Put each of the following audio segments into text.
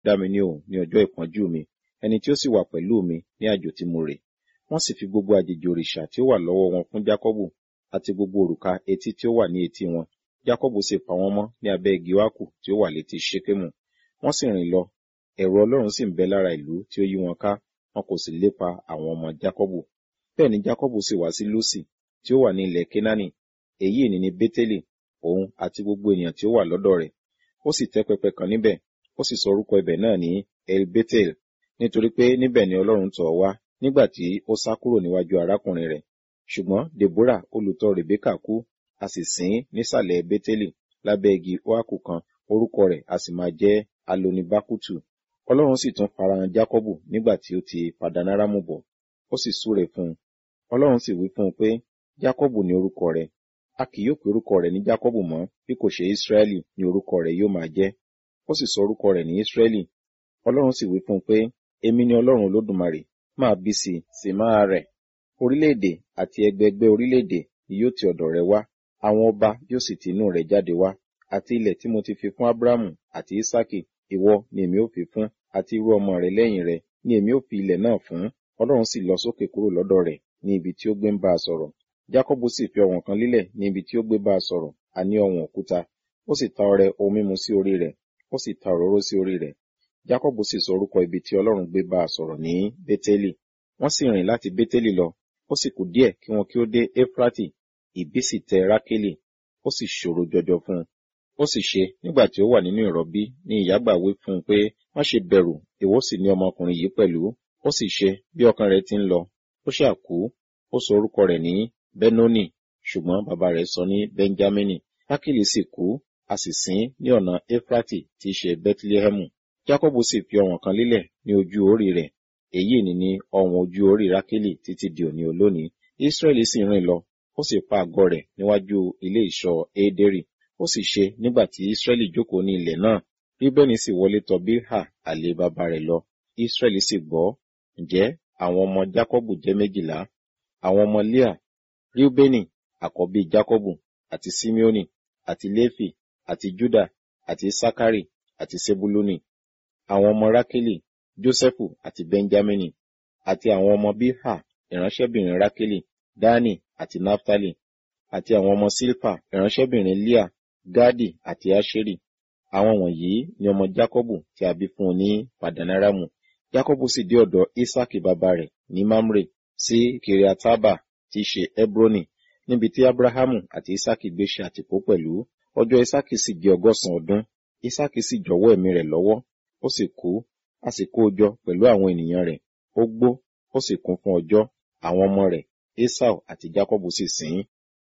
dá mi ní òun ní ọjọ́ ìpọ́njú mi ẹni tí ó sì wà pẹ̀lú mi ní àjò tí mo rè wọ́n sì fi gbogbo àjèjì òrìṣà tí ó wà lọ́wọ́ wọn fún jákọ́bù àti gbogbo òrùka etí tí ó wà ní etí wọn jákọ́bù sì pa wọ́n mọ́ ní abẹ́ igi wákù tí ó wà létí ṣékémù wọ́n sì rìn lọ ẹ̀rù ọlọ́run sì ń bẹ lára ìlú tí ó yí wọn ká wọn kò sì lépa àwọn ọmọ jákọ́bù bẹ́ẹ̀ ni jákọ́bù sì wá sí lúsì tí ó wà ní ilẹ̀ kénáánì èyí ni ní bétélì òun àti gbogbo ènìyàn tí ó wà lọ́dọ̀ rẹ̀ ó sì tẹ́ pẹpẹ kan níbẹ̀ ó sì sọ orúkọ ibẹ̀ náà ní el betel nítorí pé níbẹ̀ ni ọlọ́run tọ̀ wá nígbà tí ó sá kúrò níwájú arákùnrin rẹ̀ ṣùgbọ́n deborah olùtọ̀ rebeka kú a sì sìn ín nísàlẹ̀ bétélì lábẹ́ igi oaku kan orúkọ rẹ̀ a sì máa jẹ́ alonibakutu ọlọ́run sì tún farahàn jákọ́bù nígbà tí ó ti padanaramu bọ̀ ó sì súre fún un ọlọ́run sì wí fún un pé jákọ́bù ni orúkọ rẹ̀ a kì yóò pe orúkọ rẹ̀ ní jákọ́bù mọ́ bí kò ṣe ísírẹ́lì ni orúkọ rẹ̀ yóò máa jẹ́ ó sì sọ orúkọ rẹ̀ ní ísírẹ́lì ọlọ́run sì wí fún un pé èmi ni ọlọ́run olódùmarè máa bí sí i sì máa rẹ̀ orílẹ̀-èdè àti ẹgbẹẹgbẹ́ orílẹ̀-èdè ni yóò ti ọ̀dọ̀ rẹ̀ wá àwọn ọba yóò sì ti inú rẹ̀ jáde wá àti ilẹ̀ tí mo ti fi fún ábúrámù àti ísákì ìwọ ni èmi ó fi fún àti irú ọmọ rẹ̀ lẹ́yìn rẹ̀ ni èmi ó fi ilẹ̀ náà fún ọlọ́run sì lọ sókè kúrò lọ́dọ̀ rẹ̀ ní ibi tí ó gbé ń bá a sọ̀rọ̀ jákọ́bù sì fi ọ̀wọ̀n kan lílẹ̀ ní ibi tí ó gbé bá a sọ̀rọ̀ àní ọ̀wọ̀n òkúta ó sì ta ọrẹ ohun mímu sí orí rẹ̀ ó sì ta òróró sí orí rẹ̀ jákọ́bù sì sọ orúkọ ibi tí ọlọ́run gbé bá a sọ̀rọ̀ ní bétélì wọ́n sì rìn láti bétélì lọ ó sì kù díẹ̀ kí wọn kí ó dé éfrátì ìbí sì tẹ rákélì ó sì ṣòro jọjọ fún un ó sì ṣe nígbà tí ó wà nínú ìrọbí ní ìyágbà wí fún un pé má ṣe bẹ̀rù ìwọ sì ní ọmọkùnrin yìí pẹ̀lú ó sì ṣe bí ọkàn rẹ̀ ti ń lọ ó ṣáà kú ó sọ orúkọ rẹ̀ ní benoni ṣùgbọ́n bàbá rẹ̀ sọ ní benjamini rákélì sì kú a sì sìn ní ọ̀nà éfrátì tí í ṣe bethlehemu jákọ́bù sì fi ọ̀wọ̀n kan lílẹ̀ ní ojú orí rẹ̀ èyí ni ní ọ̀wọ̀n ojú orí rákélì títí di òní olónìí israẹli sì rìn lọ ó sì pa àgọ́ rẹ̀ níwájú ilé ìṣọ́ édérì ó sì ṣe nígbà tí israẹli jókòó ní ilẹ̀ náà bíbẹ́ni sì wọlé tọ̀ bílhà àlè bàbá rẹ̀ lọ israẹli sì gbọ́ ǹjẹ́ àwọn ọmọ jákọ́bù jẹ́ méjìlá àwọn ọmọ leah riubeni àkọ́bí jákọ́bù àti simeoni àti léfì àti juda àti sakari àti sebuluni àwọn ọmọ rákélì jósẹ́fù àti benjamini àti àwọn ọmọ bíhà ìránṣẹ́bìnrin rákélì dani àti naftali àti àwọn ọmọ silpa ìránṣẹ́bìnrin leah gadi àti asheri àwọn wọ̀nyí ni ọmọ jákọ́bù tí a bí fún un ní padanaramu jákọ́bù sì dé ọ̀dọ̀ isaki bàbá rẹ̀ ní mamre sí kiriataba tí í ṣe hebroni níbi tí abrahamu àti isaki gbé ṣe àtìpó pẹ̀lú ọjọ́ isaki sì jẹ́ ọgọ́sàn ọdún isaki sì jọ̀wọ́ ẹ̀mí rẹ̀ lọ́wọ́ ó sì kú a sì kó o jọ pẹ̀lú àwọn ènìyàn rẹ̀ ó gbó ó sì kún fún ọjọ́ àwọn ọmọ rẹ̀ esau àti jacobu sì sìn ín.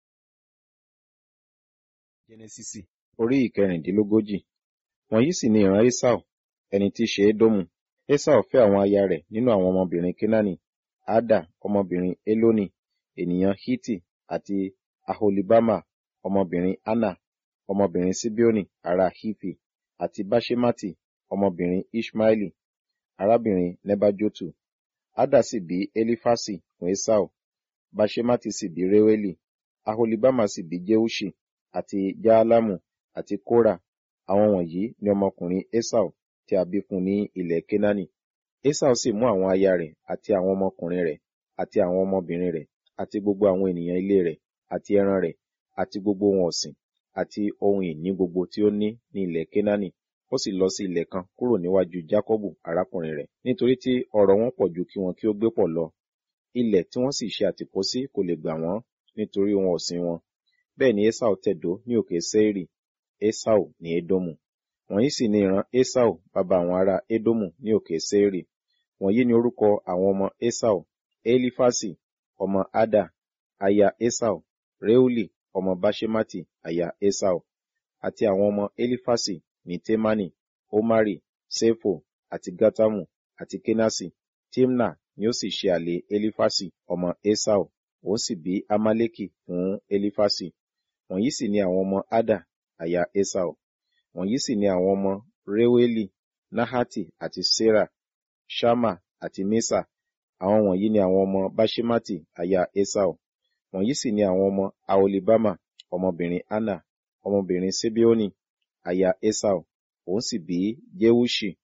jẹnẹsísì orí ìkẹrìndínlógójì wọ̀nyí sì ni ìran esau ẹni tí í ṣe édómù esau fẹ́ àwọn aya rẹ̀ nínú àwọn ọmọbìnrin kenani ada ọmọbìnrin eloni ènìyàn hiti àti aholibama ọmọbìnrin anna ọmọbìnrin sibioni ará hifi àti bashemati ọmọbìnrin ishmaeli arábìnrin nebajotu ada sì bí elifasi fún esau bashemati sì bí reweli aholibama sì bí jeushi àti jaalamu àti kora àwọn wọ̀nyí ni ọmọkùnrin esau tí a bí fún ní ilẹ̀ kenani esau sì mú àwọn aya rẹ̀ àti àwọn ọmọkùnrin rẹ̀ àti àwọn ọmọbìnrin rẹ̀ àti gbogbo àwọn ènìyàn ilé rẹ̀ àti ẹran rẹ̀ àti gbogbo ohun ọ̀sìn àti ohun ìní gbogbo tí ó ní ní ilẹ̀ kenani ó sì lọ sí ilẹ̀ kan kúrò níwájú Jákọ́bù arákùnrin rẹ̀ nítorí tí ọrọ̀ wọn pọ̀ ju kí wọn kí ó gbé pọ̀ lọ ilẹ̀ tí wọ́n sì ṣe àtìpó sí kò lè gbà wọ́n nítorí ohun ọ̀sìn wọn bẹ́ẹ̀ ni Esau tẹ̀dó ní òkè Seiri Esau ní Edomu wọ̀nyí sì ni ìran Esau bàbá àwọn ará Edomu ní òkè Seiri wọ̀nyí ni orúkọ àwọn ọmọ Esau Elifasi ọmọ Ada aya Esau Reuli ọmọ Bashemati aya Esau àti àwọn ọmọ Elifasi ní Temani, Omari, Sefo, àti Gatamu, àti Kenasi. Timna ni ó sì ṣe àlè Elifasi, ọmọ Esau, òun sì bí Amaleki fún Elifasi. Wọ̀nyí sì ni àwọn ọmọ Ada, aya Esau. Wọ̀nyí sì ni àwọn ọmọ Reweli, Nahati, àti Sera, Shama, àti Mesa. Àwọn wọ̀nyí ni àwọn ọmọ Bashemati, aya Esau. Wọ̀nyí sì ni àwọn ọmọ Aolibama, ọmọbìnrin Anna, ọmọbìnrin Sibeoni, aya Esau, òun sì bí Jewushi